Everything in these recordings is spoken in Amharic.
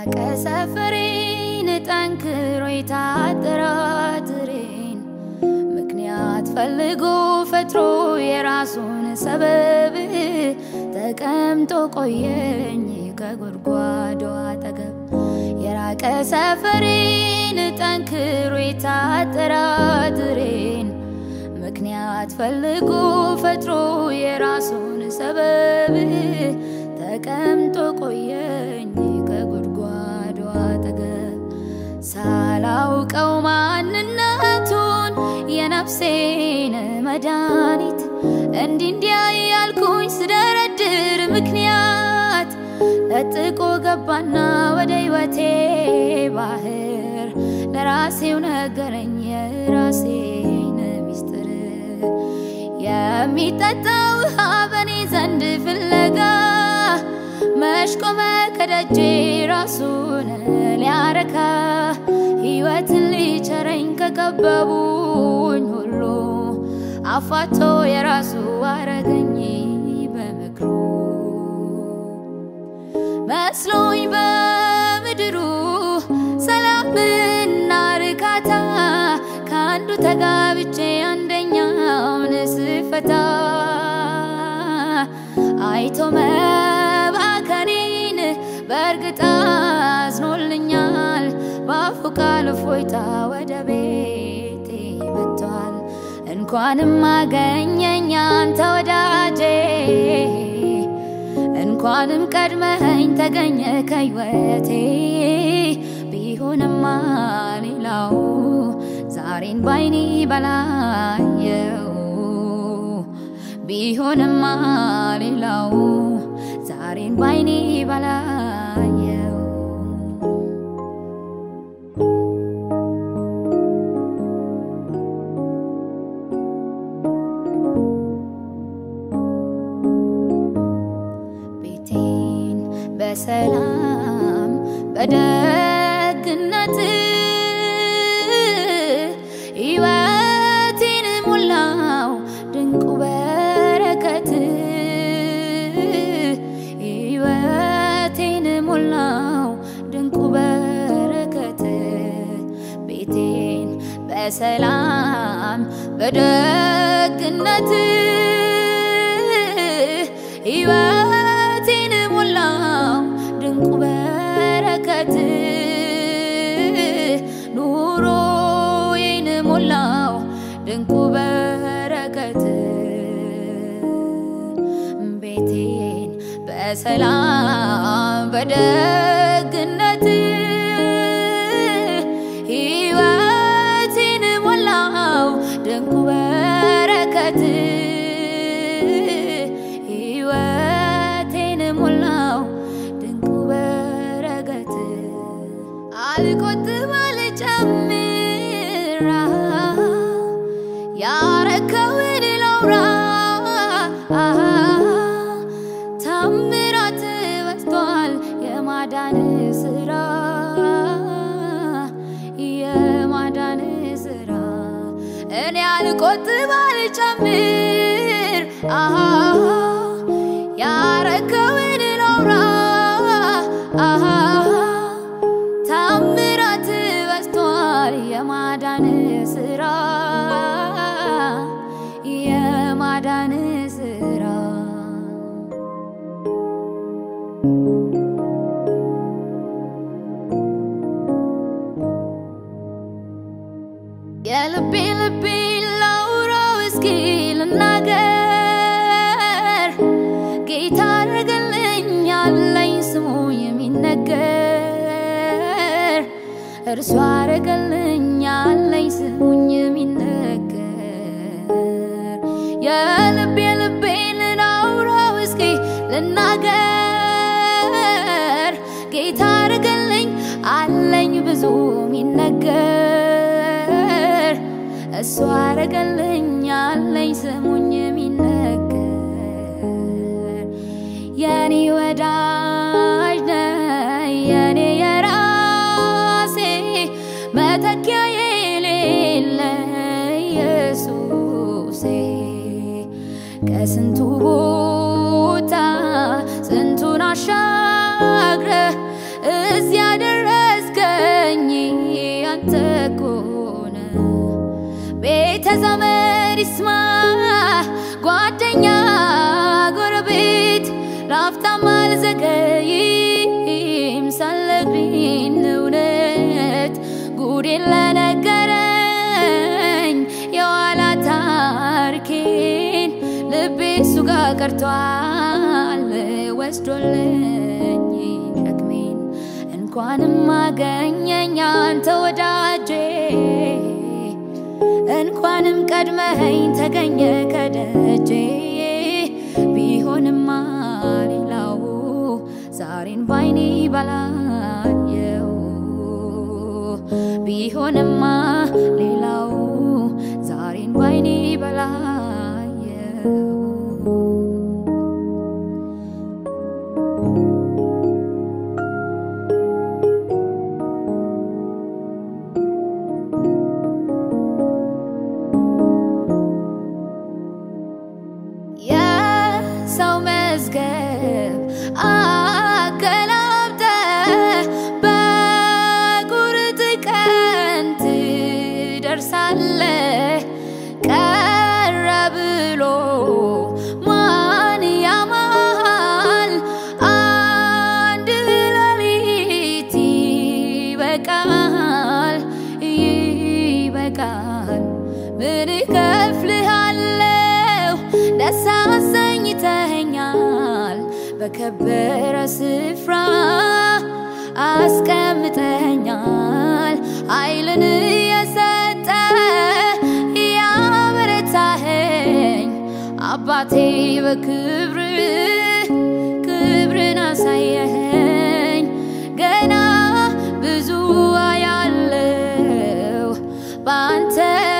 የራቀ ሰፈሬን ጠንክሮ የታጠራጥሬን ምክንያት ፈልጎ ፈጥሮ የራሱን ሰበብ ተቀምጦ ቆየኝ ከጉድጓዱ አጠገብ የራቀ ሰፈሬን ጠንክሮ የታጠራጥሬን ምክንያት ፈልጎ ፈጥሮ የራሱን ሰበብ ተቀምጦ ቆየኝ ከጉድጓዱ አጠገብ ሳላውቀው ማንነቱን የነፍሴን መድኃኒት እንዲህ እንዲያ ያልኩኝ ስደረድር ምክንያት ለጥቆ ገባና ወደ ሕይወቴ ባህር ለራሴው ነገረኝ የራሴን ሚስጥር የሚጠጣ ውሃ በኔ ዘንድ ፍለጋ መሽቆመ ከደጄ ራሱን ሊያረካ ሕይወትን ሊቸረኝ ከከበቡኝ ሁሉ አፋቶ የራሱ አረገኝ በምክሩ መስሎኝ በምድሩ ሰላምና ርካታ ከአንዱ ተጋብቼ አንደኛውን ስፈታ አይቶ መባከኔን በእርግጥ አዝኖልኛል። በአፉ ቃል እፎይታ ወደ ቤቴ መጥቷል። እንኳንም አገኘኝ አንተ ወዳጄ እንኳንም ቀድመኸኝ ተገኘ ከሕይወቴ ቢሆንማ ሌላው ዛሬን ባይኔ በላየው ቢሆንማ ሌላው ዛሬን ባይኔ በላየው ቤቴን በሰላም በደግነት ሕይወቴን ሞላው ድንቁ በረከት ሕይወቴን ሞላው ድንቁ በረከት ቤቴን በሰላም በደግነት ሕይወቴን ሞላው ድንቁ በረከት ኑሮዬን ሞላው ድንቁ በረከት ቤቴን በሰላም በደግነት ሕይወቴን ሞላው ድንቁ በረከት ሕይወቴን ሞላው ድንቁ በረከት አልቆጥብ አልጨምር ያረከውን ላውራ ታምራት በዝቷል የማዳን ስራ የማዳን ስራ እኔ አልቆጥብ አልጨምር ያረከውን ላውራ ታምራት በዝቷል የማዳን ስራ የማዳን ስራ የልቤ ልቤ ላውራው እስኪ ልናገር ጌታ አድርገልኝ ያለኝ ስሙ የሚነገር እርሱ አረገልኝ ያለኝ ስሙኝ የሚነገር የልቤ ልቤን ላውራው እስኪ ልናገር ጌታ አረገልኝ አለኝ ብዙ የሚነገር እሱ አረገልኝ ያለኝ ስሙኝ የሚነገር የኔ ወዳጅ ነህ የኔ የራሴ መተኪያ የሌለ ኢየሱሴ ከስንቱ ቦታ ስንቱን አሻግረ እዚያ ቤተ ዘመድ ይስማ ጓደኛ ጎረቤት ላፍታም አልዘገይም ሳልነግሪን እውነት ጉዴን ለነገረኝ የኋላ ታሪኬን ልቤ እሱ ጋር ቀርቷል ወስዶልኝ ሸክሜን እንኳንም አገኘኝ አንተ ወዳጄ እንኳንም ቀድመኸኝ ተገኘ ከደጄ ቢሆንማ ሌላው ዛሬን ባይኔ ባላየው ቢሆንማ ሌላው ዛሬን ባይኔ ባላየው የሰው መዝገብ አገላብጠ በቁርጥ ቀን ትደርሳለ ቀረ ብሎ ማን ያማል አንድ ሌሊት ይበቃል ይበቃል ምን እከፍልሃለሁ ደስ አሰኝተኸኛል በከበረ ስፍራ አስቀምጠኛል ኃይልን የሰጠ ያበረታኸኝ አባቴ በክብር ክብርን አሳየኸኝ ገና ብዙ አያለው በአንተ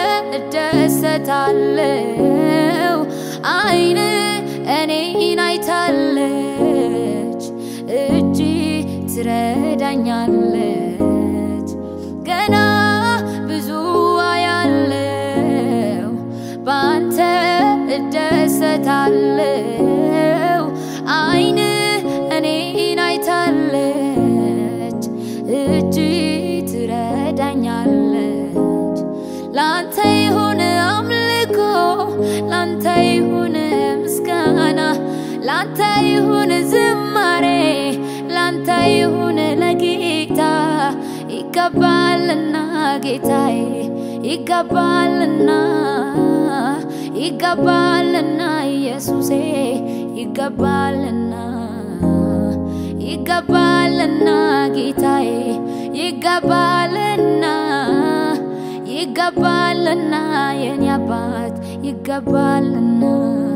እደሰታለው አይን እኔን አይታለች እጅ ትረዳኛለች ገና ብዙ አያለው በአንተ እደሰታለው አይን እኔን አይታለች እጅ ትረዳኛለች ላንተ ይሁን አምልኮ ላንተ ይሁን ምስጋና ላንተ ይሁን ዝማሬ ላንተ ይሁን ለጌታ ይገባልና ጌታዬ ይገባልና ይገባልና ኢየሱሴ ይገባልና ይገባልና ጌታዬ ይገባልና ይገባልና የኔ አባት ይገባልና